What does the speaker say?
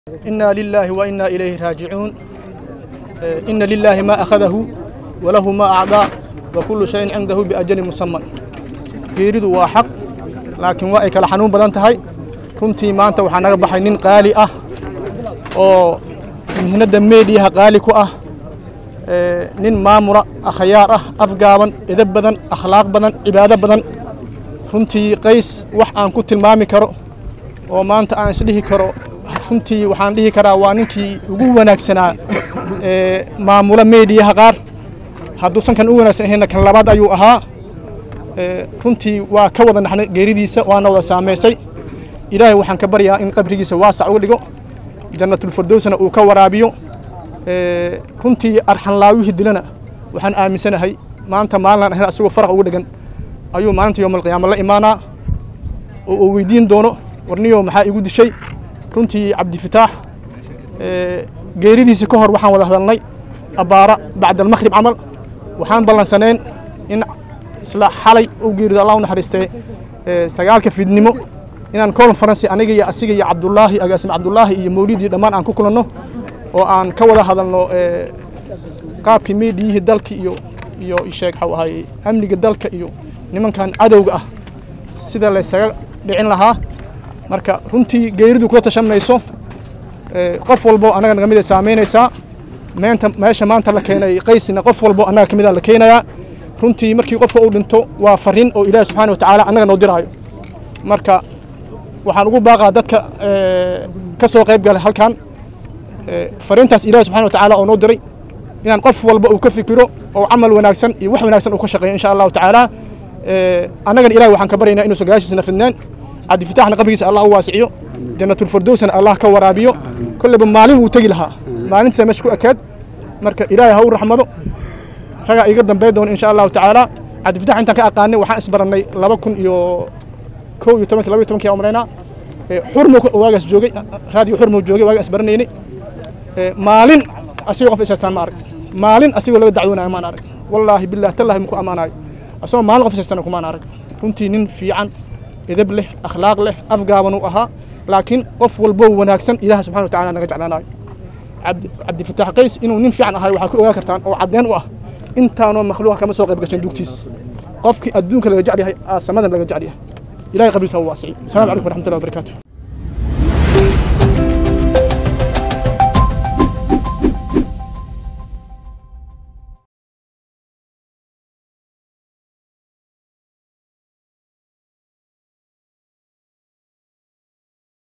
إنا لله وإنا إليه راجعون آه، إن لله ما أخذه وله ما أعطى وكل شيء عنده بأجل مسمى geeridu waa xaq laakiin waa ay kala xanuun badan tahay runtii maanta waxaa naga baxay nin qaali ah oo mihnadda meediyaha qaali ku ah ee, nin maamula akhyaar ah afgaaban edab badan akhlaaq badan cibaado badan runtii qays wax aan ku tilmaami karo oo maanta aan isdhihi karo runtii waxaan dhihi karaa waa ninkii ugu wanaagsanaa ee, maamula meediyaha qaar hadduusan kan u wanaagsan ahayna kan labaad ayuu ahaa ee, runtii waa ka wada naxnay geeridiisa waana wada saamaysay ilaahay waxaan ka baryaa in qabrigiisa waasac uga dhigo jannatulfirdowsna uu ka waraabiyo ee, runtii arxanlaawihii dilana waxaan aaminsanahay maanta maalinaan ahayn asagoo faraq ugu dhegan ayuu maalinta yowmalqiyaama la imaanaa oo uu weydiin doono warniyo maxaa igu dishay runtii cabdifitaax ee, geeridiisa ka hor waxaan wada hadalnay abbaara bacdalmaqrib camal waxaan ballansaneen in isla xalay u geerido allah u naxariistee ee, sagaalka fidnimo inaan conference aniga iyo asiga iyo cabdullaahi agaasim cabdullaahi iyo mawlidii dhammaan aan ku kulanno oo aan ka wada hadalno ee, qaabkii meediyihii dalka iyo iyo sheeg waxau ahay amniga dalka iyo nimankan cadowga ah sida laysaga dhicin lahaa marka runtii geeridu kula tashanayso ee, qof walbo annaga naga mid ay saamaynaysaa meenta meesha maanta la keenay qaysina qof walbo annaga ka mid a la keenayaa runtii markii qofka uu dhinto waa fariin oo ilaahi subxaana watacaala annaga noo diraayo marka waxaan ugu baaqaa dadka ee, ka soo qayb galay halkan ee, fariintaas ilaahi subxaana watacaala oo noo diray inaan qof walba uu ka fikiro oo camal wanaagsan iyo wax wanaagsan uu ka shaqeeyo insha allahu tacaala ee, annagana ilahi waxaan ka baryaynaa inuusan gadaashiisna fidneen cabdifitaaxna qabrigiisa allah u waasiciyo jannatulfirdowsna allah ka waraabiyo kolleyba maalin wuu tegi lahaa maalintiisa meesha ku ekeed marka ilaahay ha u raxmado ragaa iga dambeyn doona insha allahu tacaala cabdifitax intaan ka aqaanay waxaan isbarannay laba kun iyo kow iyo tobanki laba iyo tobankii aan umalaynaa ee, xurmo waagaas joogay raadiyo xurmo joogay waagaan isbaranaynay ee, maalin asigoo qof isaastaan ma arag maalin asigoo laga dacwoonaya maan arag wallaahi billahi tallahi muku ammaanayo asagoo maalin qof isaastana kumaan arag runtii nin fiican edab leh akhlaaq leh afgaaban uu ahaa laakiin qof walbo wanaagsan ilaaha subxana watacaala naga jeclaanayo cabdi cabdifitaax qays inuu nin fiican ahay waxaa ku ogaan kartaan oo caddeen u ah intaanoo makhluuqa kama soo qayb gashan dugtiis qofkii adduunka laga jecel yahay aa samadan laga jecel yahay ilahay qabriisa ha u waasiciyo asalaamu calaykum waraxmatullahi wabarakaatu